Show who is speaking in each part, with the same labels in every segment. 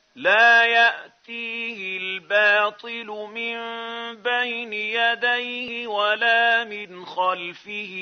Speaker 1: لا يأتيه الباطل من بين يديه ولا من خلفه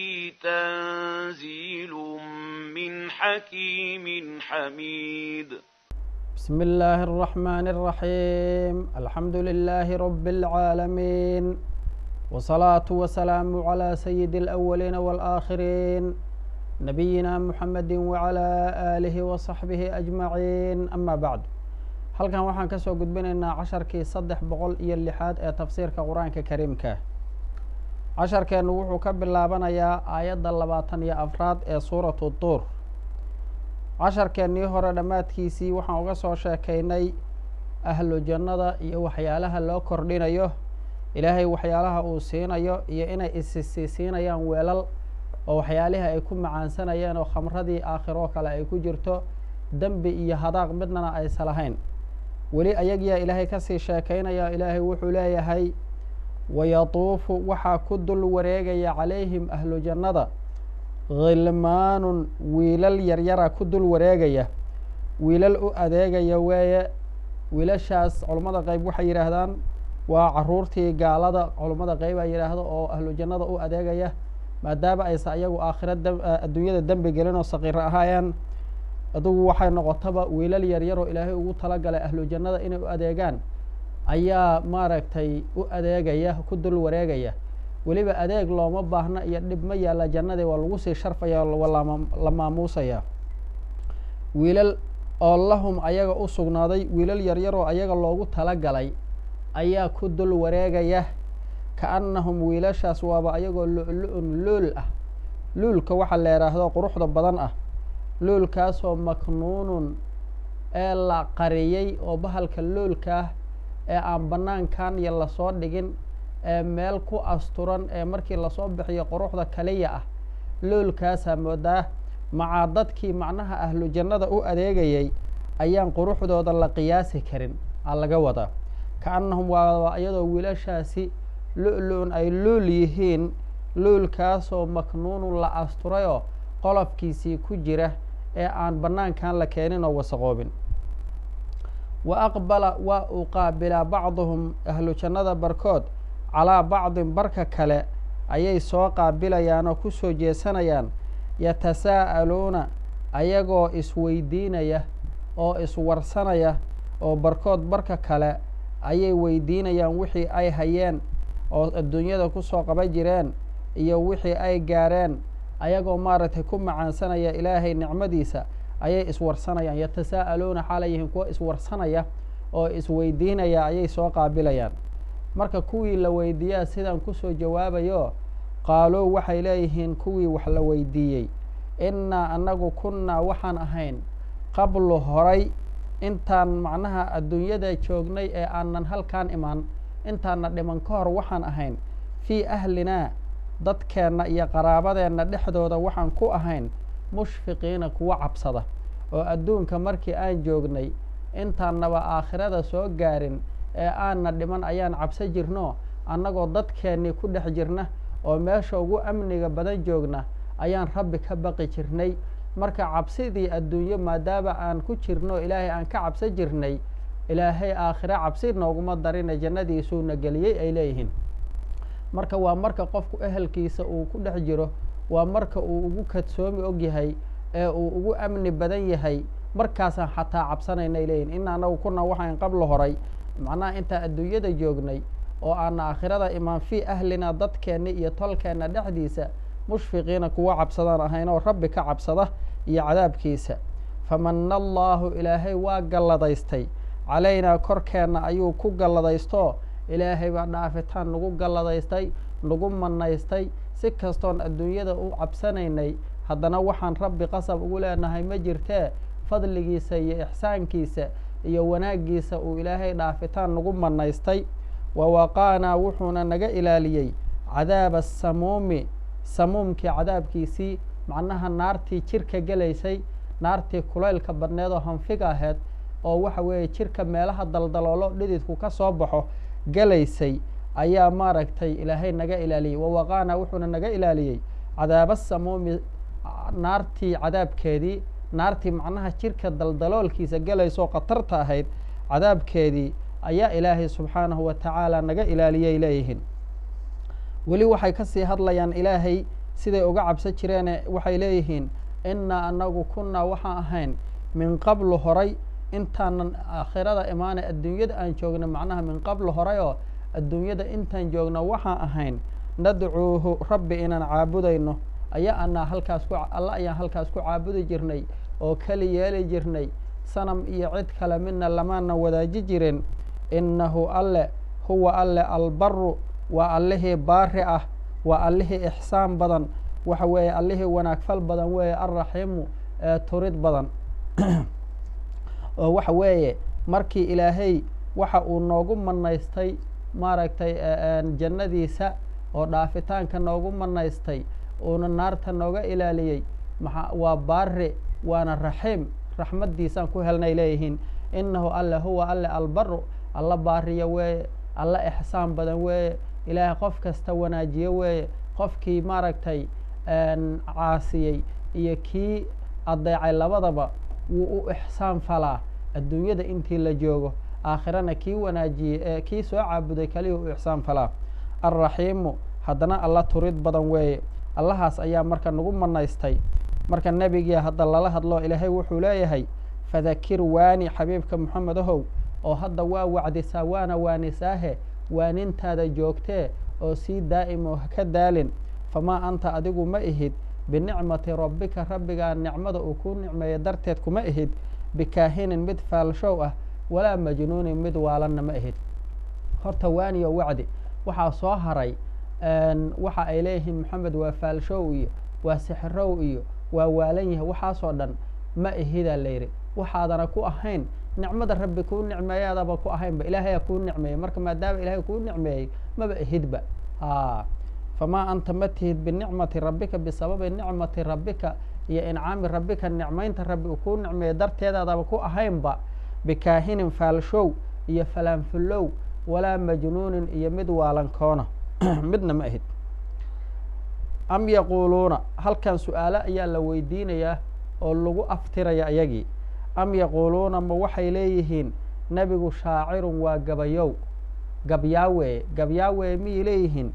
Speaker 1: تنزيل من حكيم حميد
Speaker 2: بسم الله الرحمن الرحيم الحمد لله رب العالمين والصلاة والسلام على سيد الأولين والآخرين نبينا محمد وعلى آله وصحبه أجمعين أما بعد halkan waxaan ka soo gudbinaynaa casharkii saddex boqol iyo lixaad ee tafsiirka qur-aanka kariimka casharkeennu wuxuu ka bilaabanayaa aayadda labaatan iyo afraad ee suuratu duur casharkeennii hore dhammaadkiisii waxaan uga soo sheekaynay ahlu jannada iyo waxyaalaha loo kordhinayo ilaahay waxyaalaha uu siinayo iyo inay isisiisiinayaan weelal oo waxyaalihii ay ku macaansanayeen oo khamradii aakhiroo kale ay ku jirto dembi iyo hadaaq midnana aysa lahayn weli ayagiyaa ilaahay kasii sheekaynaya ilaahay wuxuu leeyahay wayatuufu waxaa ku dul wareegaya calayhim ahlu jannada khilmaanun wiilal yaryara ku dul wareegaya wiilal u adeegaya weeye wiilashaas culummada qeyb waxay yidhaahdaan waa caruurtii gaalada culummada qeyb ay yidhaahdo oo ahlu jannada u adeegaya maadaama aysa iyagu aakhira adduunyada dembi gelin oo saqiiro ahaayeen adugu waxay noqotaba wiilal yaryaroo ilaahay ugu talagalay ahlu jannada inay u adeegaan ayaa maaragtay u adeegaya ku dul wareegaya weliba adeeg looma baahna iyo dhib ma yaalla jannadii waa lagu sii sharfaya la maamuusaya wiilal oo lahum ayaga u sugnaaday wiilal yaryaroo ayaga loogu talagalay ayaa ku dul wareegaya kaannahum wiilashaas waaba ayagoo lu-lu-un luul ah luulka waxaa la yidhaahdo quruxda badan ah luulkaasoo maknuunun ee la qariyey oo bahalka luulkaah ee aan bannaankan iyo lasoo dhigin ee meel ku asturan ee markii lasoo bixiyo quruxda kaliya ah luulkaasaa moodaa macaa dadkii macnaha ahlu jannada u adeegayay ayaan quruxdooda la qiyaasi karin aa laga wadaa ka-annahum waa iyadoo wiilashaasi lu-lu-un ay luul yihiin luulkaasoo maknuunun la asturayoo qolofkiisii ku jira ee aan bannaankan la keenin oo wasaqoobin wa aqbala waa uu qaabilaa bacduhum ahlu jannada barkood calaa bacdin barka kale ayay soo qaabilayaan oo ku soo jeesanayaan yatasaa'aluuna ayagoo isweydiinaya oo iswarsanaya oo barkood barka kale ayay weydiinayaan wixii ay hayeen oo adduunyada kusoo qaban jireen iyo wixii ay gaareen ayagoo maaragtay ku macaansanaya ilaahay nicmadiisa ayay iswarsanayaan yatasaa'aluuna xaalay yihiin kuwo iswarsanaya oo isweydiinaya ayay soo qaabilayaan marka kuwii la weydiiyaa sidaan kusoo jawaabayo qaaluu waxay leeyihiin kuwii wax la weydiiyey innaa annagu kunnaa waxaan ahayn qablu horay intaan macnaha adduunyada joognay ee aanan halkaan imaan intaana dhiman ka hor waxaan ahayn fii ahlinaa dadkeenna iyo qaraabadeenna dhexdooda waxaan ku ahayn mushfiqiina kuwo cabsada oo adduunka markii aan joognay intaannaba aakhirada soo gaarin ee aanna dhiman ayaan cabso jirno annagoo dadkeennii ku dhex jirna oo meesha ugu amniga badan joogna ayaan rabbi ka baqi jirnay marka cabsidii adduunyo maadaama aan ku jirno ilaahay aan ka cabso jirnay ilaahay aakhire cabsi nooguma darina jannadiisuuna geliyey ay leeyihiin marka waa marka qofku ehelkiisa uu ku dhex jiro waa marka uu ugu kadsoomi og yahay ee uu ugu amni badan yahay markaasaan xataa cabsanaynay leeyihin ina anagu kuna waxaan qabla horay macnaha intaan adduunyada joognay oo aan aakhirada imaan fii ahlina dadkeenna iyo tolkeenna dhexdiisa mushfiqiina kuwa cabsadaan ahayn oo rabbi ka cabsada iyo cadaabkiisa famana allaahu ilaahay waa galladaystay calaynaa korkeenna ayuu ku galladaysto ilaahay baa dhaafitaan nagu galladaystay nagu manaystay si kastoon adduunyada u cabsanaynay haddana waxaan rabbi qasab ugu leenahay ma jirtee fadligiisa iyo ixsaankiisa iyo wanaaggiisa uu ilaahay dhaafitaan nagu manaystay wa waqaanaa wuxuuna naga ilaaliyey cadaaba asamuumi samuumkii cadaabkiisii macnaha naartii jirka gelaysay naartii kulaylka badneed oo hanfiga aheyd oo waxa weeye jirka meelaha daldaloolo dhididku ka soo baxo gelaysay ayaa maaragtay ilaahay naga ilaaliyey wawaqaana wuxuuna naga ilaaliyey cadaaba samuumi naartii cadaabkeedii naartii macnaha jirka daldaloolkiisa gelaysoo khatarta ahayd cadaabkeedii ayaa ilaahay subxaanahu wa tacaala naga ilaaliyay leeyihiin weli waxay kasii hadlayaan ilaahay siday uga cabsan jireene waxay leeyihiin innaa anagu kunnaa waxaan ahayn min qablu horay intaanan aakhirada imaanay adduunyada aan joogna macnaha min qablu horay oo adduunyada intaan joogna waxaan ahayn nadcuuhu rabbi inaan caabudayno ayaa anaa halkaas ku alla ayaan halkaas ku caabudi jirnay oo keli yeeli jirnay sanam iyo cid kale midna lamaana wadaaji jirin innahu alle huwa alle albaru waa allihii baari ah waa allihii ixsaan badan waxa weeye allihii wanaagfal badan weeye alraxiimu ee turid badan oo waxa weeye markii ilaahay waxa uu noogu manaystay maaragtay jannadiisa oo dhaafitaanka noogu manaystay uuna naarta nooga ilaaliyey maa waa baari waana raxiim raxmaddiisaan ku helnay leeyihiin innahu alle huwa alle albaru alla baariya weeye alla ixsaan badan weeye ilaahay qof kasta wanaajiye weeye qofkii maaragtay caasiyey iyo kii adeecay labadaba wuu u ixsaan falaa adduunyada intii la joogo aakhirana kii wanaajiyey ee kii soo caabuday kaliya u ixsaan falaa alraxiimu haddana alla turid badan weeye allahaas ayaa marka nagu manaystay marka nebigii hadda lala hadlo ilaahay wuxuu leeyahay fadakir waani xabiibka moxamed ahow oo hadda waa wacdisaa waana waanisaahe waanintaada joogtee oo sii daa'im oo haka daalin famaa anta adigu ma ihid binicmati rabbika rabbigaa nicmada uu kuu nicmeeya darteed kuma ihid bikaahinin mid faalshow ah walaa majnuunin mid waalanna ma ihid horta waaniyo wacdi waxaa soo haray waxa ay leeyihiin moxamed waa faalshow iyo waa sixirow iyo waa waalan yahay waxaasoo dhan ma ihidaa layidhi waxaadana ku ahayn nicmada rabbi kuu nicmeeyaadaba ku ahaynba ilaahayaa kuu nicmeeyey marka maadaama ilaahay kuu nicmeeyey maba ihidba a famaa anta ma tihid binicmati rabbika bisababi nicmati rabbika iyo incaami rabbika nicmaynta rabbi uu kuu nicmeeyey darteedaadaba ku ahaynba bikaahinin faalshow iyo falaanfullow walaa majnuunin iyo mid waalankoona midna ma ahid am yaquuluuna halkan su-aalo ayaa la weydiinayaa oo lagu aftiraya ayagii am yaquuluuna ma waxay leeyihiin nebigu shaacirun waa gabayow gabyaaweeye gabyaaweeye miyay leeyihiin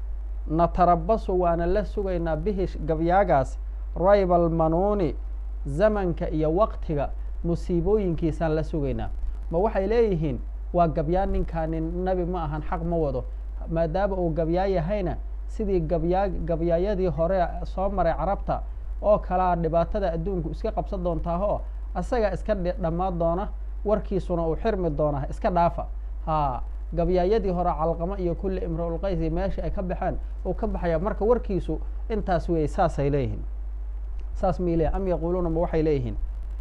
Speaker 2: natarabasu waana la sugaynaa bihi gabyaagaas rayba almanuuni zamanka iyo waqtiga musiibooyinkiisaan la sugaynaa ma waxay leeyihiin waa gabyaa ninkaani nebi ma ahan xaq ma wado maadaama uu gabyaa yahayna sidii gabyaa gabyaayadii hore soo maray carabta oo kalaa dhibaatada adduunku iska qabsan doontaahoo asaga iska dhammaan doona warkiisuna uu xirmi doonaa iska dhaafa haa gabyaayadii hore calqamo iyo kulli imra-ulqaysi meesha ay ka baxeen uu ka baxaya marka warkiisu intaas weeye saasay leeyihiin saas miyay leeyihin am yaquuluuna ma waxay leeyihiin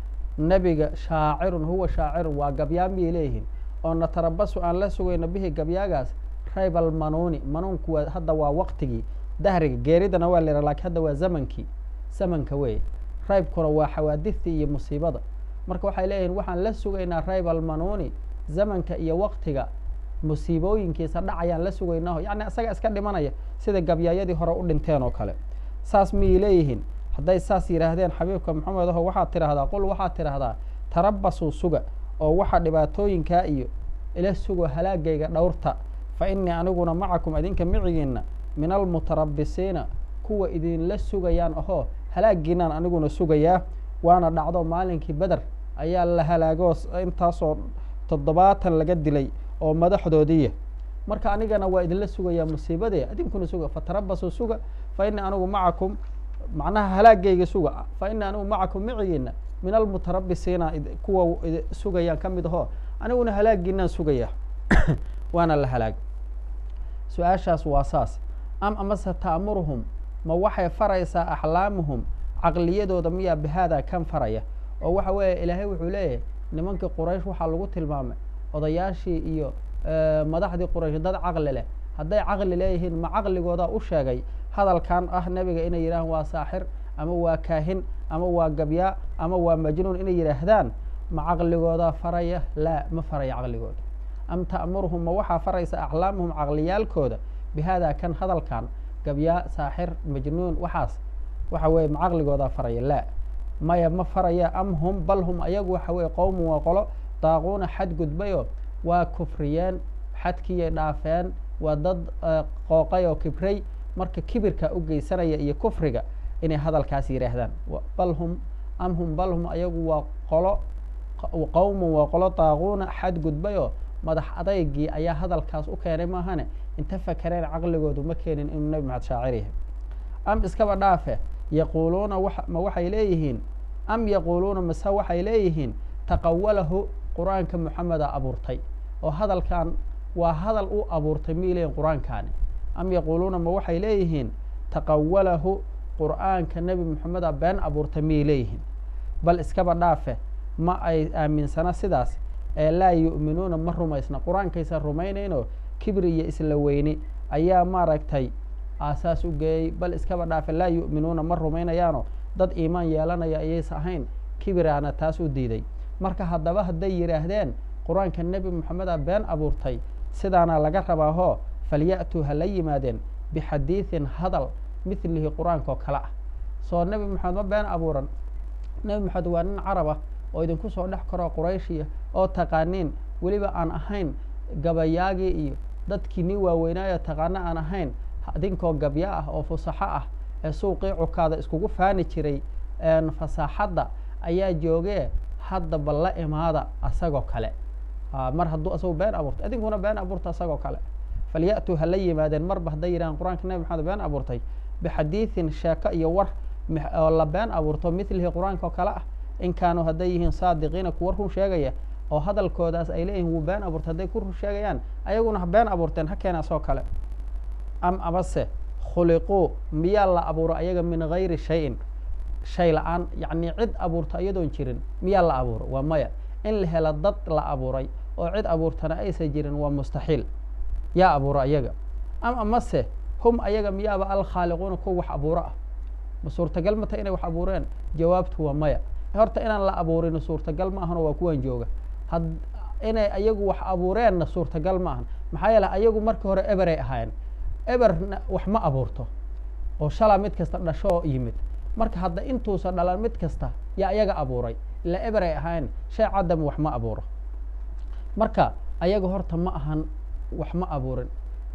Speaker 2: nebiga shaacirun huwa shaacirun waa gabyaa miyay leeyihiin oo natarabasu aan la sugayno bihi gabyaagaas rayb almanuuni manuunku waa hadda waa waqtigii dahriga geeridana waa layiha lakiin hadda waa zamankii zamanka weeye raybkuna waa xawaadistii iyo musiibada marka waxay leeyihin waxaan la sugaynaa rayb almanuuni zamanka iyo waqtiga musiibooyinkiisa dhacayaan la sugaynaaho yacni isaga iska dhimanaya sida gabyaayadii hore u dhinteen oo kale saas miyay leeyihiin hadday saas yidhaahdeen xabiibka maxamed aho waxaad tidhaahdaa qul waxaad tidhaahdaa tarabasuu suga oo waxa dhibaatooyinkaa iyo ila sugo halaagayga dhowrta fa innii aniguna macakum idinka micigiinna min almutarabisiina kuwa idinla sugayaan ahoo halaagiinaan aniguna sugayaa waana dhacdo maalinkii beder ayaa la halaagoo intaasoo toddobaatan laga dilay oo madaxdoodiiya marka anigana waa idinla sugayaa musiibadee idinkuna suga fatarabasuu suga fa innii anigu macakum macnaha halaagayga suga fa innii anigu macakum micigiina min almutarabisiina kuwa sugayaan ka mid ahoo aniguna halaagiinaan sugayaa waana la halaag su-aashaas waa saas am amase ta'muruhum ma waxay faraysaa axlaamuhum caqliyadooda miyaa bihaadaa kan faraya oo waxa weeye ilaahay wuxuu leeyahay nimankii quraysh waxaa lagu tilmaamay odayaashii iyo madaxdii quraysh dad caqli leh hadday caqli leeyihiin ma caqligoodaa u sheegay hadalkan ah nebiga inay yidhahaan waa saaxir ama waa kaahin ama waa gabyaa ama waa majnuun inay yidhaahdaan ma caqligoodaa faraya laa ma faraya caqligooda am ta'muruhum ma waxaa faraysa aclaamuhum caqliyaalkooda bihaadaa kan hadalkan gabyaa saaxir majnuun waxaas waxa weeye ma caqligoodaa faraya laa maya ma faraya am hum bal hum ayagu waxa weye qowmun waa qolo daaquuna xadgudbayoo waa kufriyeen xadkiiyay dhaafeen waa dad qooqay oo kibray marka kibirka u geysanaya iyo kufriga inay hadalkaas yidhaahdaan bal hum am hum bal hum ayagu waa qolo qowmun waa qolo daaquuna xadgudbayoo madax adaygii ayaa hadalkaas u keenay maahane inta fakereen caqligoodu ma keenin inuu nebi maxamed shaacir yahay am iskaba dhaafe yaquuluuna ma waxay leeyihiin am yaquuluuna mase waxay leeyihiin taqawalahu qur-aanka moxameda abuurtay oo hadalkan waa hadal u abuurtay miyay leeyihin qur-aankaani am yaquuluuna ma waxay leeyihiin taqawalahu qur-aanka nebi moxameda been abuurtay miyay leeyihiin bal iskaba dhaafe ma ay aaminsana sidaas ee laa yu'minuuna ma rumaysna qur-aankaysan rumaynaynoo kibri iyo isla weyni ayaa maaragtay aasaas u geeyey bal iskaba dhaafe laa yu'minuuna ma rumaynayaano dad iimaan yeelanaya ayaysa ahayn kibiraana taas u diiday marka haddaba hadday yidhaahdeen qur-aanka nebi moxameda been abuurtay sidaana laga rabaahoo falya'tuu ha la yimaadeen bixadiidin hadal midlihi qur-aankaoo kale ah soo nebi moxamed ma been abuuran nebi moxamed waa nin carab ah oo idinku soo dhex karoo qurayshiya oo taqaaniin weliba aan ahayn gabayaagii iyo dadkii nin waaweynaayo taqaano aan ahayn idinkoo gabya ah oo fusaxo ah ee suuqii cukaada iskugu faani jiray fasaaxadda ayaa joogee hadda bal la imaada asagoo kale mar hadduu asagu been abuurtay idinkuna been abuurta asagoo kale falya'tuu ha la yimaadeen marba hadday yidhahaan qur-aanka nebi maxamed been abuurtay bixadiidin sheeko iyo war oo la been abuurto midlihi qur-aanka oo kale ah in kaanuu hadday yihiin saadiqiina kuwa run sheegaya oo hadalkoodaas ay leeyihin wuu been abuurtay hadday ku run sheegayaan ayaguna ha been abuurteen ha keena asoo kale am abase khuliquu miyaa la abuuro ayaga min gayri shayin shay la-aan yacnii cid abuurta iyadoon jirin miyaa la abuuro waa maya in la helo dad la abuuray oo cid abuurtana aysan jirin waa mustaxiil yaa abuuro ayaga am amase hum ayaga miyaaba alkhaaliquuna kuwa wax abuuro ah ma suurtagal mata inay wax abuureen jawaabtu waa maya horta inaan la abuurin suurtagal ma ahano waa kuwan jooga had inay ayagu wax abuureenna suurtagal ma ahan maxaa yeele ayagu markii hore eberay ahaayeen eberna wax ma abuurto oo shalaa mid kasta dhashoo yimid marka hadda intuusa dhalan mid kasta yaa ayaga abuuray ila eberay ahaayeen shay cadam wax ma abuuro marka ayaga horta ma ahan wax ma abuurin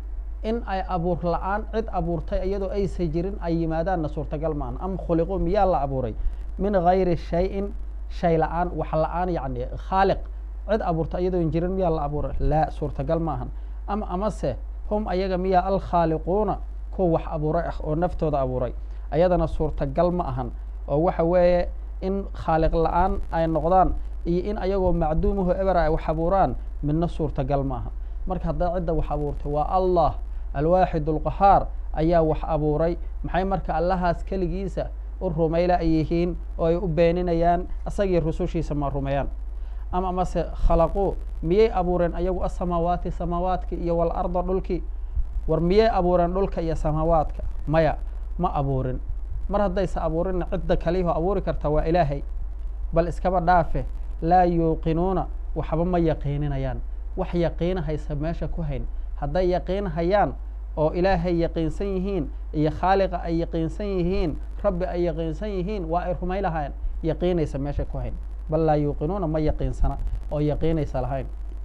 Speaker 2: in ay abuur la-aan cid abuurtay iyadoo aysan jirin ay yimaadaanna suurtagal ma ahan am khuliquu miyaa la abuuray min gayri shayin shay la-aan wax la-aan yacni khaaliq cid abuurta iyadoon jirin miyaa la abuuray laa suurtagal ma ahan am amase hum ayaga miyaa alkhaaliquuna kuwa wax abuuray ah oo naftooda abuuray ayadana suurtagal ma ahan oo waxa weeye in khaaliq la-aan ay noqdaan iyo in ayagoo macduumaho ebera ay wax abuuraan midna suurtagal ma ahan marka hadday cidda wax abuurtay waa allah alwaaxid alqahaar ayaa wax abuuray maxay marka allahaas keligiisa u rumayla ay yihiin oo ay u beeninayaan isagii rusushiisa ma rumeeyaan ama amase khalaquu miyay abuureen ayagu asamaawaati samaawaadka iyo walarda dhulkii war miyay abuureen dhulka iyo samaawaadka maya ma abuurin mar haddaysa abuurinna cidda kaliyaho abuuri karta waa ilaahay bal iskaba dhaafe laa yuuqinuuna waxba ma yaqiininayaan wax yaqiinahaysa meesha ku hayn hadday yaqiinhayaan oo ilaahay yaqiinsan yihiin iyo khaaliqa ay yaqiinsan yihiin rabbi ay yaqiinsan yihiin waa ay rumay lahayn yaqiinaysa meesha ku hayn bal laa yuuqinuuna ma yaqiinsana oo yaqiinaysa lahayn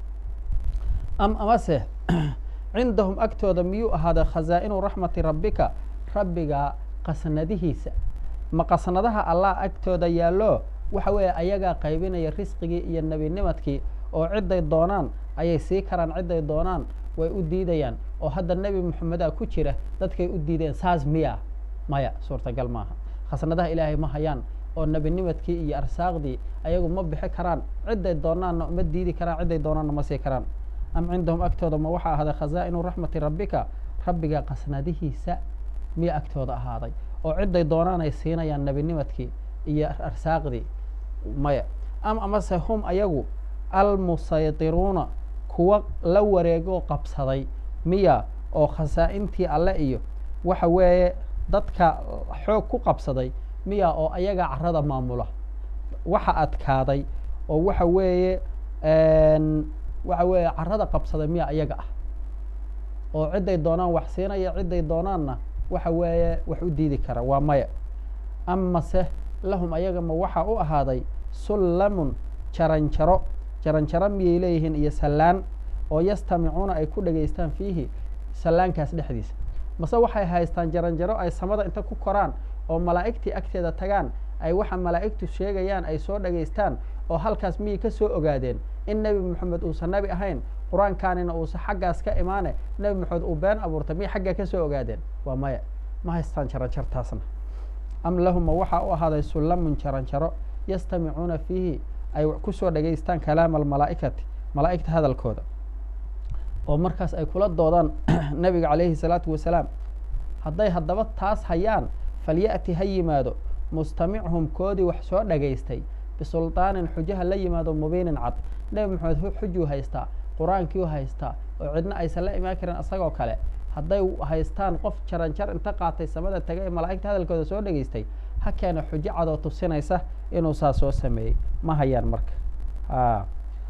Speaker 2: am amase cindahum agtooda miyuu ahaaday khazaa'inu raxmati rabbika rabbiga qasnadihiisa ma qasnadaha allah agtooda yaallo waxa weeye ayagaa qaybinaya risqigii iyo nebinimadkii oo cidday doonaan ayay sii karaan cidday doonaan way u diidayaan oo hadda nebi moxameda ku jira dadkay u diideen saas miya maya suurtagal maaha khasnadaha ilaahay ma hayaan oo nebinimadkii iyo arsaaqdii ayagu ma bixi karaan cidday doonaanna ma diidi karaan cidday doonaanna ma sii karaan am cindahum agtooda ma waxaa ahaaday khazaa'inu raxmati rabbika rabbiga qasnadihiisa miya agtooda ahaaday oo cidday doonaan ay siinayaan nebinimadkii iyo arsaaqdii maya am amase hum ayagu almusaytiruuna kuwa la wareegoo qabsaday miya oo khasaa-intii alle iyo waxa weeye dadka xoog ku qabsaday miya oo ayaga carada maamula waxa adkaaday oo waxa weeye waxa weeye carada qabsaday miya ayaga ah oo cidday doonaan wax siinaya cidday doonaanna waxa weeye wax u diidi kara waa maya amase lahum ayaga ma waxaa u ahaaday sullamun jaranjaro jaranjaro miyay leeyihiin iyo sallaan oo yastamicuuna ay ku dhegaystaan fiihi sallaankaas dhexdiisa mase waxay haystaan jaranjaro ay samada inta ku koraan oo malaa'igtii agteeda tagaan ay waxa malaa'igtu sheegayaan ay soo dhegaystaan oo halkaas miyay ka soo ogaadeen in nebi moxamed uusan nebi ahayn qur-aankaanina uusan xaggaas ka imaane nebi moxamed uu been abuurtay miyay xaggaa ka soo ogaadeen waa maya ma haystaan jaranjartaasna am lahuma waxaa u ahaaday sullamun jaranjaro yastamicuuna fiihi ay kusoo dhegaystaan kalaama almalaa'ikati malaa'igta hadalkooda oo markaas ay kula doodaan nebiga calayhi salaatu wasalaam hadday haddaba taas hayaan falya'ti ha yimaado mustamichum koodii wax soo dhagaystay bisulطaanin xujaha la yimaado mubiinin cad nebi maxamed xujuu haystaa qur-aankiiu haystaa oo cidna aysan la imaan karin isagoo kale hadday haystaan qof jaranjar inta qaatay samada tagay ee malaa'igta hadalkooda soo dhegaystay ha keena xujo cadoo tusinaysa inuu saa soo sameeyey ma hayaan marka a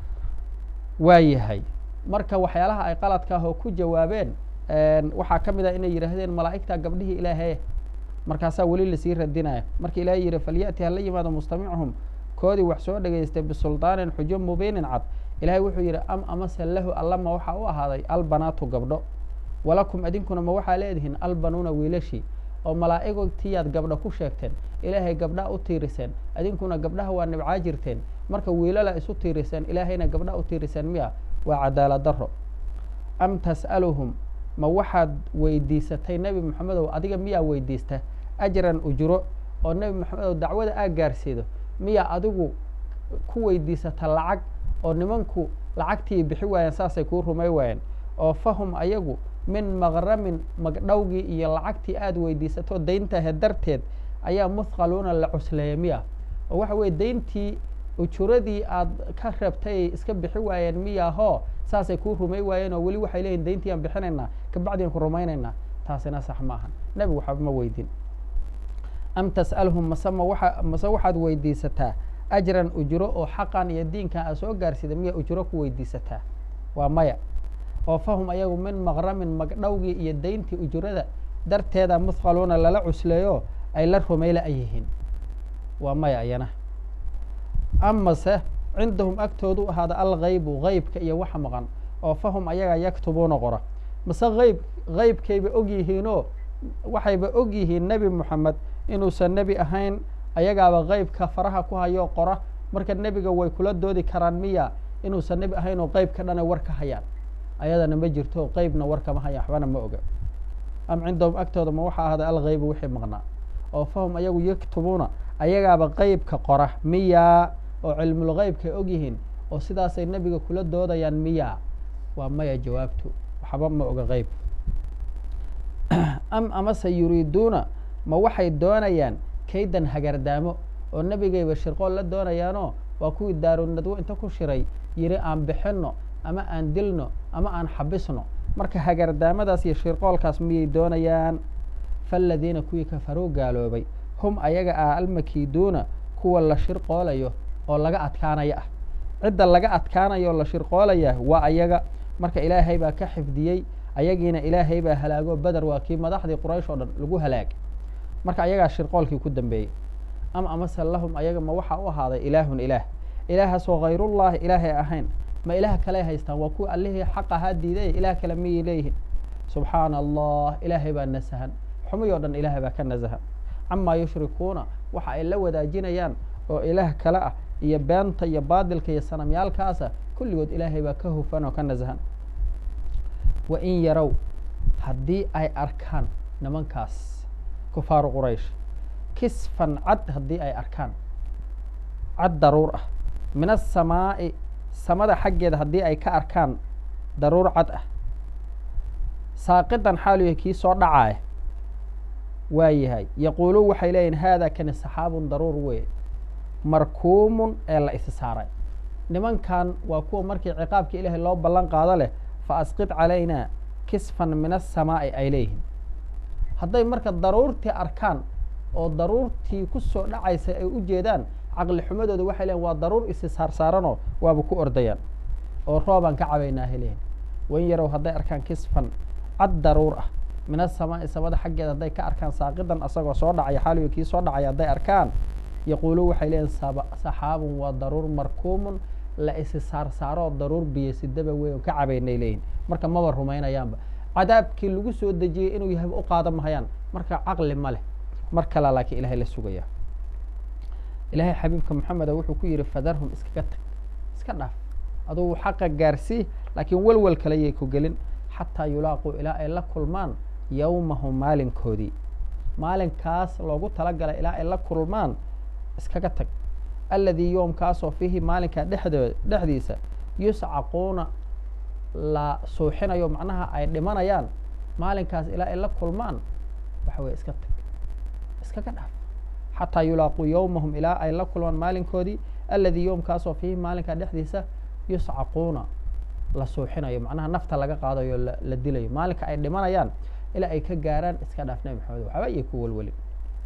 Speaker 2: waa yahay marka waxyaalaha ay qaladka ah oo ku jawaabeen waxaa ka mid ah inay yidhaahdeen malaa'igta gabdhihii ilaahaye markaasaa weli lasii radinaya marka ilaahay yihi falya'ti hala yimaado mustamichum koodii wax soo dhegaystay bisulطaanin xujo mubiinin cad ilahay wuxuu yidhi am amase lahu allama waxaa u ahaaday albanaatu gabdho walakum idinkuna ma waxaa leedihiin albanuuna wiilashii oo malaa'igtiyaad gabdho ku sheegteen ilaahay gabdhaa u tiiriseen idinkuna gabdhaha waa nibcaa jirteen marka wiilala isu tiiriseen ilaahayna gabdha u tiiriseen miya waa cadaalad daro am tas'aluhum ma waxaad weydiisatay nebi moxamedow adiga miyaa weydiista ajran ujro oo nebi moxamedow dacwada aa gaarsiido miyaa adigu ku weydiisata lacag oo nimanku lacagtii bixi waayeen saasay kuu rumay waayeen oo fahum ayagu min maqramin magdhowgii iyo lacagtii aada weydiisato dayntahe darteed ayaa muthqaluuna la cusleeya miya oo waxa weye dayntii ujuradii aad ka rabtay iska bixi waayeen miyaahoo saasay kuu rumay waayeen oo weli waxay leeyihin dayntii aan bixinaynaa kabacdi aan ku rumaynaynaa taasina sax maaha nebigu waxba ma weydin am tas'alhum mase ma waa mase waxaad weydiisataa ajran ujro oo xaqan iyo diinkan aad soo gaarsida miya ujro ku weydiisataa waa maya oo fahum ayagu min maqramin magdhowgii iyo dayntii ujurada darteeda muthqaluuna lala cusleeyo ay la rumayla ay yihiin waa maya ayana amase cindahum agtoodu ahaada algaybu gaybka iyo waxa maqan oo fahum ayaga yaktubuuna qora mase ayb gaybkayba og yihiinoo waxayba og yihiin nebi moxamed inuusan nebi ahayn ayagaaba gaybka faraha ku hayoo qora marka nebiga way kula doodi karaan miya inuusan nebi ahayn oo qaybka dhana war ka hayaan ayadana ma jirto qeybna war kama hayaan waxbana ma oga am cindahum agtooda ma waxaa ahaaday algaybu wixii maqnaa oo fahum ayagu yaktubuuna ayagaaba qeybka qora miyaa oo cilmulgeybkay og yihiin oo sidaasay nebiga kula doodayaan miyaa waa maya jawaabtu waxba ma oga qeyb am amase yuriiduuna ma waxay doonayaan kaydan hagardaamo oo nebigayba shirqool la doonayaanoo waa kuwii daarunadwo inta ku shiray yiri aan bixinno ama aan dilno ama aan xabisno marka hagardaamadaas iyo shirqoolkaas miyay doonayaan faaladiina kuwii kafaruu gaaloobay hum ayaga ah almakiiduuna kuwa la shirqoolayo oo laga adkaanaya ah cidda laga adkaanayo oo la shirqoolaya waa ayaga marka ilaahay baa ka xifdiyey ayagiina ilaahay baa halaago beder waa kii madaxdii quraysh oo dhan lagu halaag marka ayagaa shirqoolkii ku dambeeyey ama amase lahum ayaga ma waxaa u ahaaday ilaahun ilaah ilaahaasoo hayrullahi ilaahay ahayn ma ilaah kale haystaan waa kuwa allihii xaq ahaa diiday ilaah kale miyay leeyihiin subxaana allah ilaahay baa nasahan xumay oo dhan ilaahay baa ka nasahan camaa yushrikuuna waxa ay la wadaajinayaan oo ilaah kale ah iyo beenta iyo baadilka iyo sanamyaalkaasa kulligood ilaahay baa ka hufan oo ka nasahan wa in yarow haddii ay arkaan nimankaas kufaaru quraysh kisfan cad haddii ay arkaan cad daruur ah min asamaa'i samada xaggeeda haddii ay ka arkaan daruur cad ah saaqidan xaaluya kii soo dhacaaya waa yahay yaquuluun waxay leeyihin haada kani saxaabun daruur wey markuumun ee la isi saaray nimankan waa kuwa markii ciqaabka ilaahay loo ballan qaado leh fa asqid calaynaa kisfan min asamaa'i ay leeyihiin hadday marka daruurtii arkaan oo daruurtii ku soo dhacaysay ay u jeedaan caqli xumadooda waxay leeyiin waa daruur isi saarsaaranoo waaba ku ordayaan oo roobaan ka cabaynaa helehin wan yarow hadday arkaan kisfan cad daruur ah min asamaa'i samada xaggeeda hadday ka arkaan saaqidan asagoo soo dhacaya xaaliyo kii soo dhacaya hadday arkaan yaquuluun waxay leeyihin saxaabun waa daruur markuumun la isi saarsaaroo daruur biyo sidaba weyn ka cabaynay leeyihin marka maba rumaynayaanba cadaabkii lagu soo dejiyey inuu yahay u qaadan mahayaan marka caqli ma leh mar kala laakiin ilahay la sugaya ilaahay xabiibka moxameda wuxuu ku yidhi fadarhum iskaga tag iska dhaaf adugu xaqa gaarsii laakiin welwel kale yay ku gelin xataa yulaaquu ilaa ay la kulmaan yowmahum maalinkoodii maalinkaas loogu talagalay ilaa ay la kulmaan iskaga tag alladii yoomkaasoo fiihi maalinkaa dhexdoo dhexdiisa yuscaquuna la suuxinayo macnaha ay dhimanayaan maalinkaas ilaa ay la kulmaan waxa weye iska tag iskaga dhaaf xataa yulaaquu yowmahum ilaa ay la kulmaan maalinkoodii alladii yoomkaasoo fiihi maalinkaa dhexdiisa yuscaquuna la suuxinayo macnaha nafta laga qaadayo la dilayo maalinka ay dhimanayaan ilaa ay ka gaaraan iska dhaaf nebi maxamed waxba ayay ku welwelin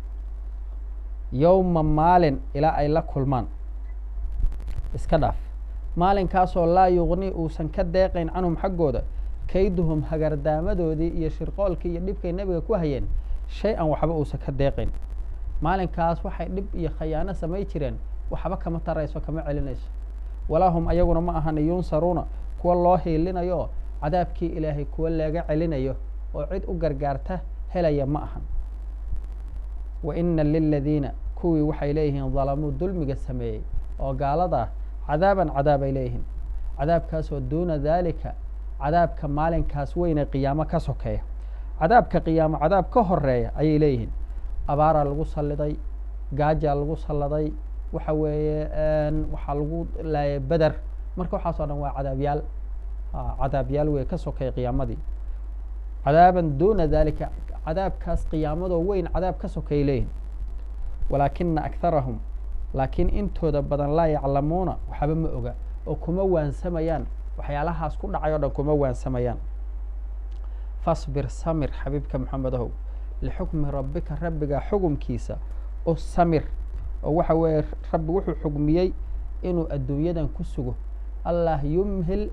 Speaker 2: yowma maalin ilaa ay la kulmaan iska dhaaf maalinkaasoo laa yuqni uusan ka deeqayn canhum xaggooda kayduhum hagardaamadoodii iyo shirqoolkii iyo dhibkay nebiga ku hayeen shay an waxba uusan ka deeqayn maalinkaas waxay dhib iyo khayaano samay jireen waxba kama tarayso kama celinayso walaa hum ayaguna ma ahana yunsaruuna kuwa loo hiilinayo cadaabkii ilaahay kuwa laga celinayo oo cid u gargaarta helaya ma ahan wa ina liladiina kuwii waxay leeyihiin dalamuu dulmiga sameeyey oo gaalada ah cadaaban cadaab ay leeyihiin cadaabkaasoo duuna daalika cadaabka maalinkaas weyne qiyaamo ka sokeeya cadaabka qiyaamo cadaab ka horeeya ayay leeyihiin abaaraa lagu salliday gaajaa lagu salladay waxa weeye waxaa lagu laayay beder marka waxaas oo dhan waa cadaabyaal cadaabyaal wey ka sokeeya qiyaamadii cadaaban duuna dalika cadaabkaas qiyaamadoo weyn cadaab ka sokeeyay leeyihin walaakina akharahum laakiin intooda badan laa yaclamuuna waxba ma oga oo kuma waansamayaan waxyaalahaas ku dhacay o dhan kuma waansamayaan fasbir samir xabiibka maxamedahow lixukmi rabbika rabbiga xugumkiisa u samir oo waxa weeye rabbi wuxuu xugmiyey inuu adduunyadan ku sugo allah yumhil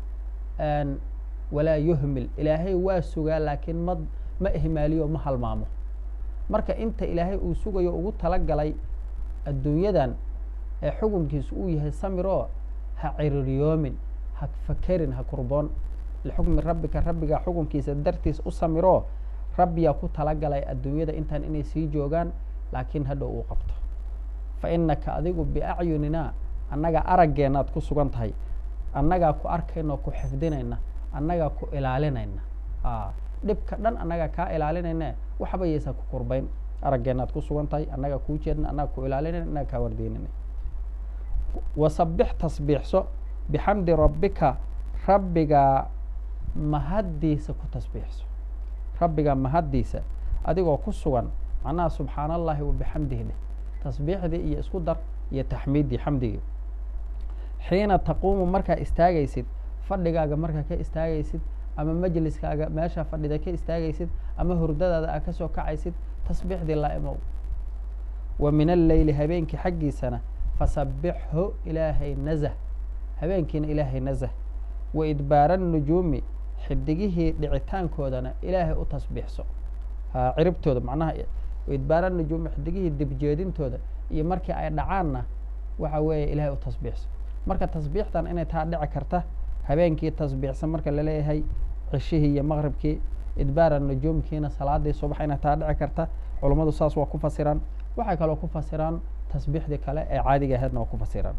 Speaker 2: walaa yuhmil ilaahay waa sugaa laakiin ma ma ihmaaliyo ma halmaamo marka inta ilaahay uu sugayo ugu talagalay adduunyadan ee xukunkiisu uu yahay samiroo ha ciriryoomin ha fakerin ha kurboon lixukmi rabbika rabbiga xukunkiisa dartiis u samiroo rabbiyaa ku talagalay adduunyada intaan inay sii joogaan laakiin hadhow uu qabto fa innaka adigu biacyuninaa annaga araggeennaad ku sugan tahay annagaa ku arkayna oo ku xifdinayna annagaa ku ilaalinayna dhibka dhan annagaa kaa ilaalinayna waxba yaysan ku kurbayn araggeennaad ku sugan tahay annagaa kuu jeedna annaga ku ilaalinayna annaga kaa wardiinayna wasabix tasbiixso bixamdi rabbika rabbigaa mahaddiisa ku tasbiixso rabbigaa mahaddiisa adigoo ku sugan macnaha subxaana allahi wa bixamdihi dheh tasbiixdii iyo isku dar iyo taxmiiddii xamdigii xiina taquumu markaa istaagaysid fadhigaaga markaa ka istaagaysid ama majliskaaga meesha fadhida ka istaagaysid ama hurdadaada aa kasoo kacaysid tasbiixdii laa imow wa min alleyli habeenkii xaggiisana fasabixhu ilaahay nazah habeenkiina ilaahay nazah wa idbaara nujuumi xidigihii dhicitaankoodana ilaahay u tasbiixso ciribtooda macnaha idbaara nujuumi xidigihii dibjeedintooda iyo markii ay dhacaanna waxa weeye ilaahay u tasbiixso marka tasbiixdan inay taa dhici karta habeenkii tasbiixsan marka laleeyahay cishihii iyo maqribkii idbaara nujuumkiina salaadii subax inay taa dhici karta culummadu saas waa ku fasiraan waxay kaloo ku fasiraan tasbiixdii kale ee caadiga aheedna waa ku fasiraan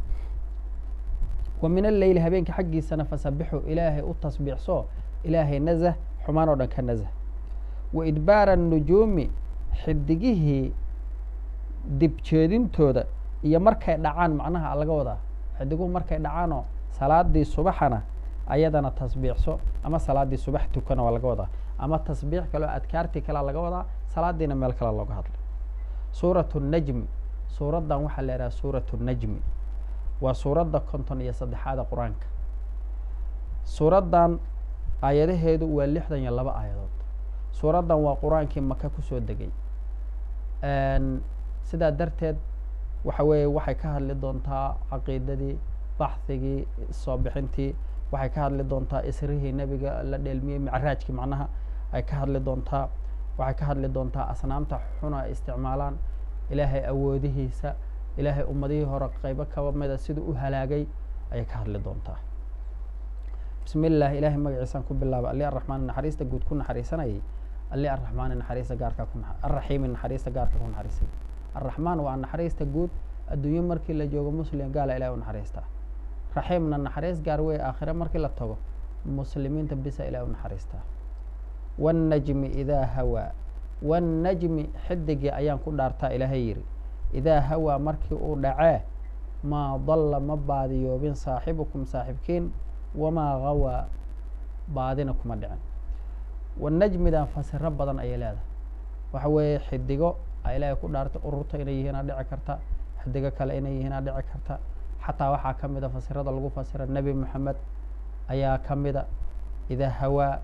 Speaker 2: wa min alleyli habeenkii xaggiisana fasabixu ilaahay u tasbiixso ilaahay nazah xumaan oo dhan ka nazah wa idbaara nujuumi xidigihii dibjeedintooda iyo markay dhacaan macnaha laga wadaa xidiguhu markay dhacaanoo salaadii subaxana ayadana tasbiixso ama salaadii subax tukana waa laga wadaa ama tasbiix kaleo adkaartii kalea laga wadaa salaadiina meel kale looga hadlay suuratu najmi suuraddan waxaa la idhaha suuratu najmi waa suuradda konton iyo saddexaada qur-aanka suuraddan aayadaheedu waa lixdan iyo laba aayadood suuraddan waa qur-aankii maka kusoo degay sidaa darteed waxa weeye waxay ka hadli doontaa caqiidadii baxhigii soo bixintii waxay ka hadli doontaa isrihii nebiga la dheelmiyey micraajkii macnaha ay ka hadli doontaa waxay ka hadli doontaa asnaamta xuna ay isticmaalaan ilaahay awoodihiisa ilaahay ummadihii hore qaybo kaba mida siduu u halaagay ayay ka hadli doontaa bismi illah ilaahay magaciisaan ku bilaaba alli araxmaan naxariista guud ku naxariisanayay alli arraxmaani naxariista gaarka ku arraxiimi naxariista gaarka ku naxariisay arraxmaan waa naxariista guud adduunyo markii la joogo muslim gaala ilahay u naxariistaa raxiimna naxariis gaar wey aakhire markii la tago muslimiinta bisa ilahay u naxariistaa wannajmi idaa hawaa wannajmi xidigii ayaan ku dhaartaa ilaahay yidhi idaa hawaa markii uu dhacee maa dalla ma baadiyoobin saaxibukum saaxibkiin wamaa gawaa baadina kuma dhicin wanajmidan fasiro badan ayay leedahay waxa weeye xidigo a ilaahay ku dhaartay ururta inay yihiinaa dhici karta xidigo kale inay yihiinaa dhici karta xataa waxaa ka mida fasirada lagu fasira nebi moxamed ayaa ka mida idaa hawaa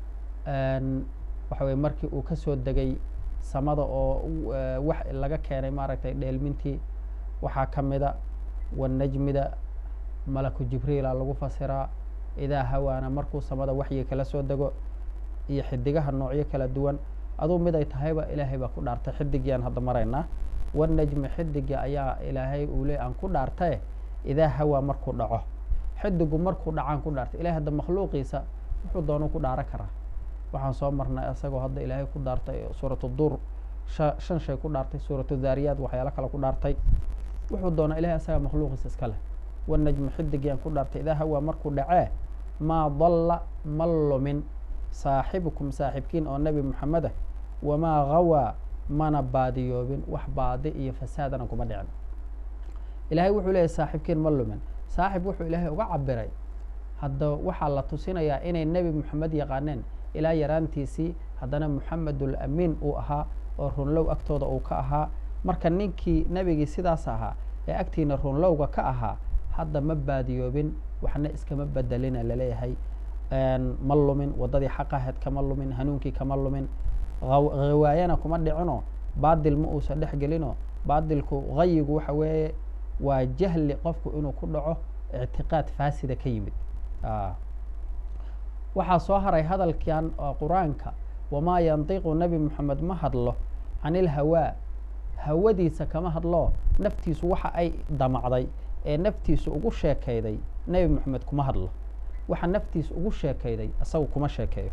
Speaker 2: waxa weye markii uu kasoo degay samada oo wax laga keenay maaragtay dheelmintii waxaa ka mida wanajmida malaku jibriila lagu fasiraa idaa hawaana markuu samada waxyi kala soo dego iyo xidigaha noocyo kala duwan aduu mid ay tahayba ilaahay baa ku dhaartay xidigiiaan hadda maraynaa wanajmi xidigii ayaa ilaahay uu le aan ku dhaartae idaa hawaa markuu dhaco xidigu markuu dhacaan ku dhaartay ilahay hadda makhluuqiisa wuxuu doonu ku dhaaro karaa waxaan soo marnay isagoo hadda ilaahay ku dhaartay suuratu dur sha shan shay ku dhaartay suuratu daariyaad waxyaalo kale ku dhaartay wuxuu doonaa ilahay asaga makhluuqiisa iska leh wanajmi xidigiiaan ku dhaartay idaa hawaa markuu dhacee maa dalla ma lumin saaxibukum saaxibkiin oo nebi moxamed ah wamaa gawaa mana baadiyoobin wax baadi iyo fasaadana kuma dhicin ilahay wuxuu leeyahy saaxibkiin ma lumin saaxib wuxuu ilaahay uga cabiray hadda waxaa la tusinayaa inay nebi moxamed yaqaaneen ilaa yaraantiisii haddana moxamedul amiin uu ahaa oo runlow agtooda uu ka ahaa marka ninkii nebigii sidaas ahaa ee agtiina runlowga ka ahaa hadda ma baadiyoobin waxna iskama bedelina laleeyahay ma lumin waddadii xaqaheed kama lumin hanuunkii kama lumin hawaayana kuma dhicino baadil ma uusan dhex gelino baadilku hayigu waxa weeye waa jahli qofku inuu ku dhaco ictiqaad faasida ka yimid waxaa soo haray hadalkan qur-aanka wamaa yandiqu nebi moxamed ma hadlo can ilhawaa hawadiisa kama hadlo naftiisu waxa ay damacday ee naftiisu ugu sheekayday nebi moxamed kuma hadlo waxa naftiisa ugu sheekayday isagu kuma sheekeeyo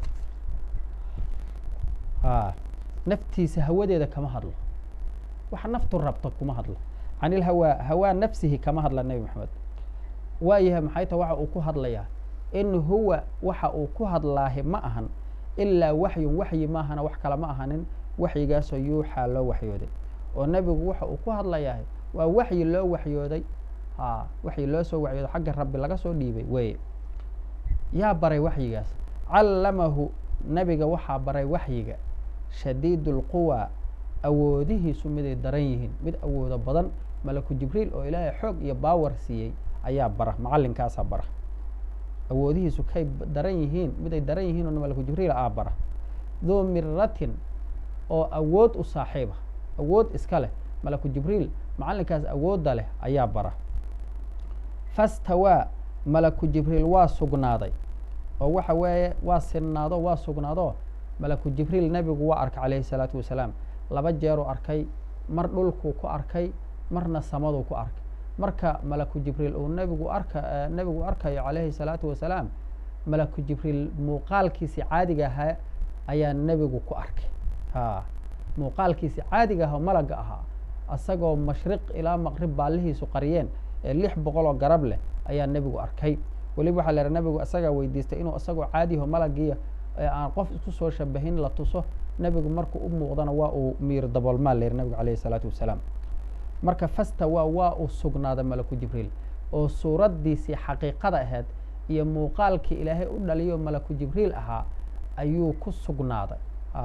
Speaker 2: a naftiisa hawadeeda kama hadlo waxa naftu rabto kuma hadlo can ilhawaa hawaa nafsihi kama hadla nebi moxamed waayahay maxay ta waxa uu ku hadlayaa in huwa waxa uu ku hadlaahi ma ahan ilaa waxyun waxyi maahana wax kale ma ahanin waxyigaasoo yuuxaa loo waxyooday oo nebigu waxa uu ku hadlayahay waa waxyi loo waxyooday a waxyi loo soo waxyooday xagga rabbi laga soo dhiibay weye yaa baray waxyigaas callamahu nebiga waxaa baray waxyiga shadiid اlquwa awoodihiisu miday daran yihiin mid awoodo badan malaku jibriil oo ilaahay xoog iyo baawar siiyey ayaa bara macalinkaasaa bara awoodihiisu kay daran yihiin miday daran yihiin oo malaku jibriil aa bara duu miratin oo awood u saaxiiba awood iska leh malaku jibriil macalinkaas awoodda leh ayaa bara fastawaa malaku jibriil waa sugnaaday oo waxa weeye waa sinnaado waa sugnaado malaku jibriil nebigu waa arkay calayhi salaatu wasalaam laba jeeruu arkay mar dhulkuu ku arkay marna samaduu ku arkay marka malaku jibriil uu nebigu arka nebigu arkayo calayhi salaatu wasalaam malaku jibriil muuqaalkiisi caadiga ahaa ayaa nebigu ku arkay ha muuqaalkiisi caadiga aha oo malaga ahaa isagoo mashriq ilaa maqrib baallihiisu qariyeen ee lix boqol oo garab leh ayaa nebigu arkay weliba waxaa la yiha nebigu isagaa weydiistay inuu isagoo caadiho malagiiya ee aan qof isku soo shabahin la tuso nebigu markuu u muuqdana waa uu miir daboolmaa la yihi nebigu calayhi salaatu wasalaam marka fastawa waa uu sugnaaday malaku jibriil oo suuraddiisii xaqiiqada ahayd iyo muuqaalkii ilaahay u dhaliyo malaku jibriil ahaa ayuu ku sugnaaday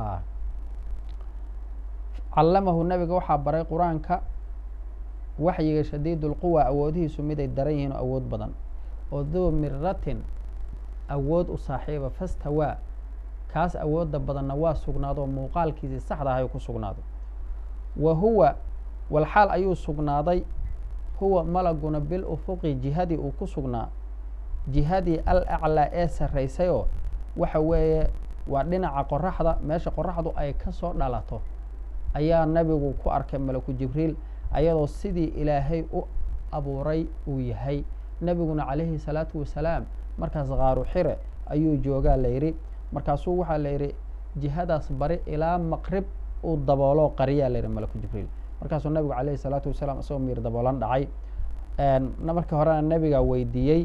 Speaker 2: callamahu nebiga waxaa baray qur-aanka waxyiga shadiid ulquwa awoodihiisu miday daran yihiin oo awood badan oo duu miratin awood u saaxiiba fastawaa kaas awoodda badanna waa sugnaado muuqaalkiisii saxda ahay ku sugnaaday wa huwa walxaal ayuu sugnaaday huwa malaguna bil ufuqi jihadii uu ku sugnaa jihadii al aclaa ee sarraysayoo waxa weeye waa dhinaca qoraxda meesha qoraxdu ay ka soo dhalato ayaa nebigu ku arkay malaku jibriil ayadoo sidii ilaahay u abuuray uu yahay nebiguna calayhi salaatu wasalaam markaas qaaru xire ayuu joogaa la yidhi markaasuu waxaa la yidhi jihadaas bari ilaa maqrib uu daboolo qariyaa la yidhi malaku jibriil markaasuu nabigu calayhi salaatu wasalaam isagoo miir daboolan dhacay markii horena nebigaa weydiiyey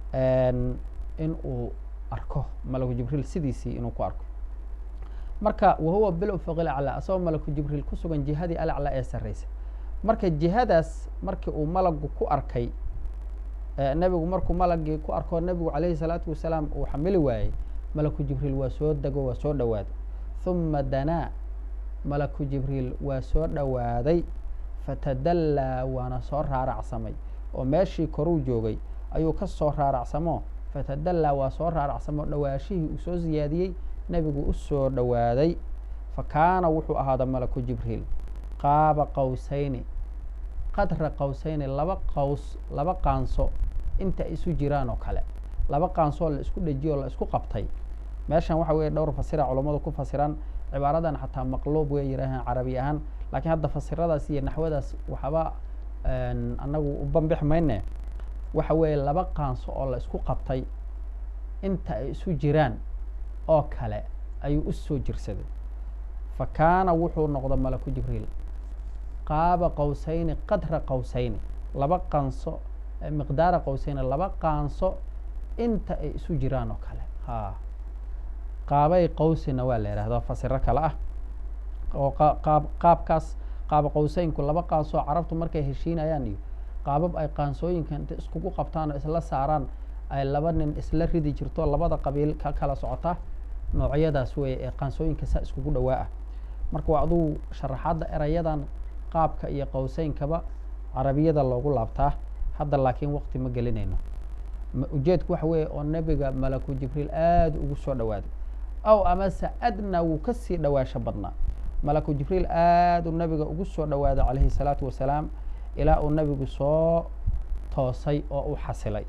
Speaker 2: in uu arko malaku jibriil sidiisii inuu ku arko marka wahuwa bil ufuqil aclaa asagoo malaku jibriil ku sugan jihadii alaclaa ee sarreysa marka jihadaas markii uu malagu ku arkay nebigu markuu malagii ku arko nebigu calayhi salaatu wasalaam uu xamili waayey malaku jibriil waa soo dego waa soo dhowaaday huma danaa malaku jibriil waa soo dhowaaday fatadallaa waana soo raaracsamay oo meeshii koruu joogay ayuu ka soo raaracsamo fatadallaa waa soo raaracsamo dhowaashihii uu soo siyaadiyey nebigu u soo dhowaaday fa kaana wuxuu ahaada malaku jibriil qaaba qawsayni qadra qawsayni laba qaws laba qaanso inta ay isu jiraan oo kale laba qaansoo la isku dhejiyoo la isku qabtay meeshan waxa weeye dhowr fasira culammadu ku fasiraan cibaaradan xataa maqluub way yidhaahaan carabi ahaan laakiin hadda fasiradaas iyo naxwadaas waxba annagu u bambix mayne waxa weeye laba qaanso oo la isku qabtay inta ay isu jiraan oo kale ayuu u soo jirsaday fa kaana wuxuu noqda malaku jibriil qaaba qawsayni qadra qawsayni laba qaanso miqdaara qawsayni laba qaanso inta ay isu jiraan oo kale ha qaabay qawsina waa la yidhahda fasiro kale ah oo qaab qaabkaas qaaba qawseynku laba qaansoo carabtu markay heshiinayaan iyo qaabab ay qaansooyinka inta iskugu qabtaan oo isla saaraan ay laba nin isla ridi jirto labada qabiil ka kala socota noocyadaas weeye ee qaansooyinka saa iskugu dhowaa ah marka waa aduu sharaxaadda erayadan qaabka iyo qawseynkaba carabiyada loogu laabtaa hadda laakiin waqti ma gelinayno ujeedku waxa weeye oo nebiga malaku jibriil aada ugu soo dhowaaday aw amase adna wuu kasii dhowaasho badnaa malaku jibriil aad uu nabiga ugu soo dhowaaday calayhi salaatu wasalaam ilaa uu nabigu soo toosay oo u xasilay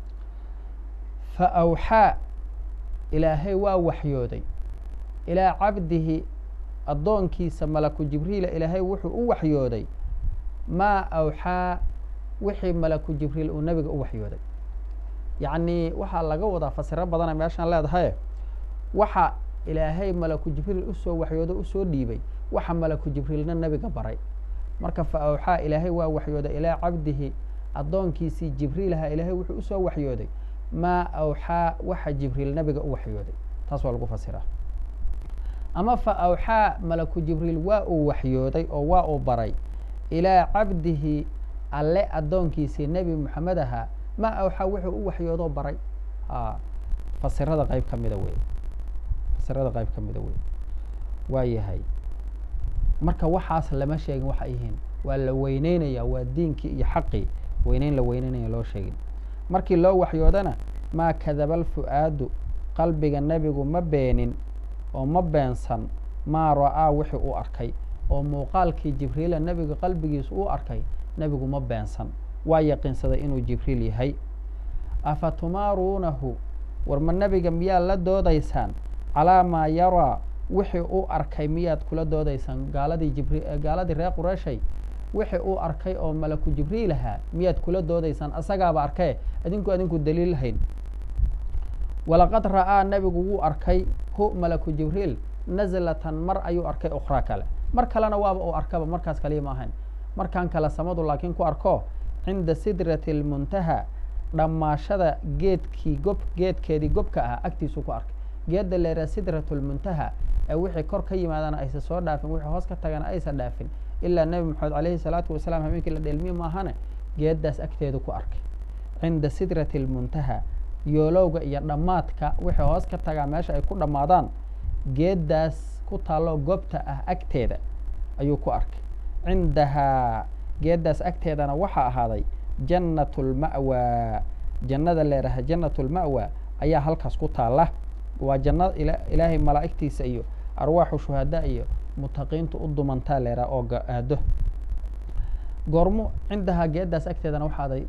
Speaker 2: fa awxaa ilaahay waa waxyooday ilaa cabdihi addoonkiisa malaku jibriila ilaahay wuxuu u waxyooday maa awxaa wixii malaku jibriil uu nabiga u waxyooday yacni waxaa laga wadaa fasiro badana meeshaan leedahay waxa ilaahay malaku jibriil usoo waxyoodo usoo dhiibay waxa malaku jibriilna nabiga baray marka fa awxaa ilaahay waa waxyooday ilaa cabdihi addoonkiisii jibriilaha ilaahay wuxuu usoo waxyooday maa awxaa waxa jibriil nabiga u waxyooday taas waa lagu fasiraa ama fa awxaa malaku jibriil waa uu waxyooday oo waa uu baray ilaa cabdihi alle addoonkiisii nebi moxamed ahaa maa awxaa wuxuu u waxyoodoo baray fasirada qayb ka mida wey fasirada qayb ka mida wey waa yahay marka waxaas lama sheegin waxa yihiin waa la weyneynaya waa diinkii iyo xaqii weyneyn la weyneynaya loo sheegin markii loo waxyoodana maa kadaba alfu'aadu qalbiga nebigu ma beenin oo ma beensan maa ra'aa wixii uu arkay oo muuqaalkii jibriila nebiga qalbigiisa uu arkay nebigu ma beensan waa yaqiinsaday inuu jibriil yahay afa tumaaruunahu war ma nebiga miyaad la doodaysaan calaa maa yaraa wixii uu arkay miyaad kula doodaysaan gaaladii jibri gaaladii reer qureeshay wixii uu arkay oo malaku jibriil ahaa miyaad kula doodaysaan asagaaba arkee idinku adinku daliil hayn walaqad ra'aa nebigu wuu arkay hu malaku jibriil nazlatan mar ayuu arkay ukhraa kale mar kalena waaba uu arkaba markaas kaliya ma ahayn markan kale samadu laakiin ku arko cinda sidrati almuntaha dhammaashada geedkii gob geedkeedii gobka ah agtiisuu ku arkay geedda leeraa sidratu lmuntaha ee wixii kor ka yimaadana aysa soo dhaafin wixii hoos ka tagana aysa dhaafin ilaa nebi maxamed calayhi salaatu wasalaam habeenkii la dheelmiye maahane geeddaas agteedu ku arkay cinda sidrati almuntaha yoolowga iyo dhammaadka wixii hoos ka tagaa meesha ay ku dhammaadaan geeddaas ku taalloo gobta ah agteeda ayuu ku arkay cindahaa geeddaas agteedana waxaa ahaaday jannat lma'waa jannada leeraha jannat lma'waa ayaa halkaas ku taalla waa janna ilaahay malaa'igtiisa iyo arwaaxu shuhadaa iyo mutaqiintu u dumantaa leeraha oo aado goormo cindahaa geeddaas agteedana waxaa aday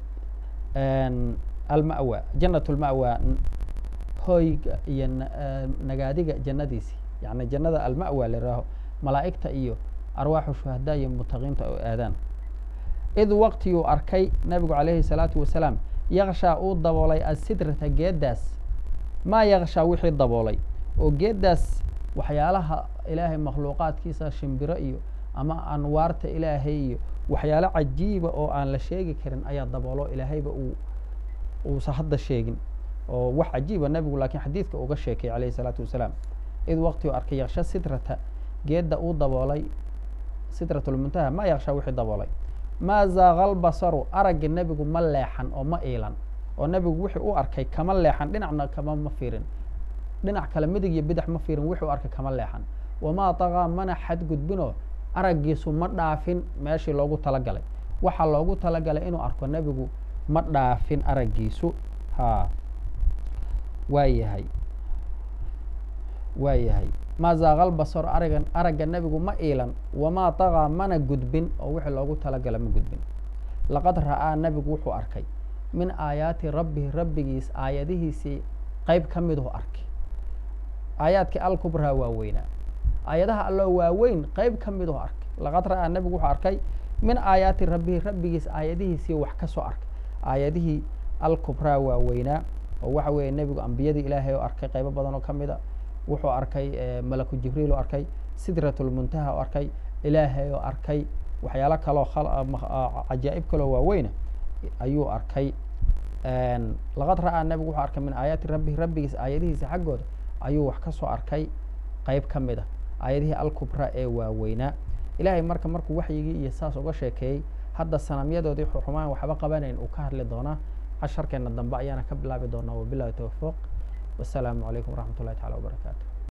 Speaker 2: alma'wa jannat lma'wa hoyga iyo nagaadiga jannadiisii yani jannada alma'wa leeraho malaa'igta iyo arwaaxu shuhadaa iyo mutaqiinta oo aadaan id waqtiguu arkay nabigu calayhi salaatu wasalaam yaqshaa uu daboolay asidrata geeddaas maa yaqshaa wixii daboolay oo geeddaas waxyaalaha ilaahay makhluuqaadkiisa shimbiro iyo ama anwaarta ilaahay iyo waxyaalo cajiiba oo aan la sheegi karin ayaa daboolo ilaahayba uu uusan hadda sheegin oo wax cajiiba nebigu laakiin xadiidka uga sheekay calayhi salaatu wasalaam id waqti u arkay yaksha sidrata geedda uu daboolay sidratulmuntaha ma yaksha wixii daboolay maa zaaqal basaru aragga nebigu ma leexan oo ma iilan oo nebigu wixii u arkay kama leexan dhinacna kama ma fiirin dhinac kale midig iyo bidax ma fiirin wixii u arkay kama leexan wamaa taqaa mana xadgudbinoo araggiisu ma dhaafin meeshii loogu talagalay waxaa loogu talagalay inuu arko nebigu ma dhaafin araggiisu ha waa yahay waa yahay maa zaaqal basaro aragan aragga nebigu ma iilan wamaa taqaa mana gudbin oo wixii loogu talagala ma gudbin laqad ra'aa nebigu wuxuu arkay min aayaati rabbihi rabbigiis aayadihiisii qeyb ka miduhu arkay aayaadkii alkubraa waaweynaa aayadaha alloo waaweyn qeyb ka miduhu arkay laqad ra'aa nebigu wuxuu arkay min aayaati rabbihi rabbigiis aayadihiisii wax ka soo arkay aayadihii alkubraa waaweynaa oo waxa weeye nebigu ambiyadii ilaahay oo arkay qaybo badan oo ka mid a wuxuu arkay malaku jibriil oo arkay sidratulmuntaha oo arkay ilaahay oo arkay waxyaalo kaloo cajaa'ib kaloo waaweyna ayuu arkay laqad ra'aa nebigu wuxuu arkay min aayaati rabbihi rabbigiis aayadihiisa xaggooda ayuu wax ka soo arkay qeyb ka mid a aayadihii alkubra ee waaweynaa ilaahay marka markuu waxyigii iyo saas uga sheekeeyey hadda sanamyadoodii xumaan waxba qabanayn uu ka hadli doonaa casharkeena dambe ayaana ka bilaabi doonaa wabilahi towfiiq wasalaamu calaykum waraxmat ullahi tacala wabarakaatu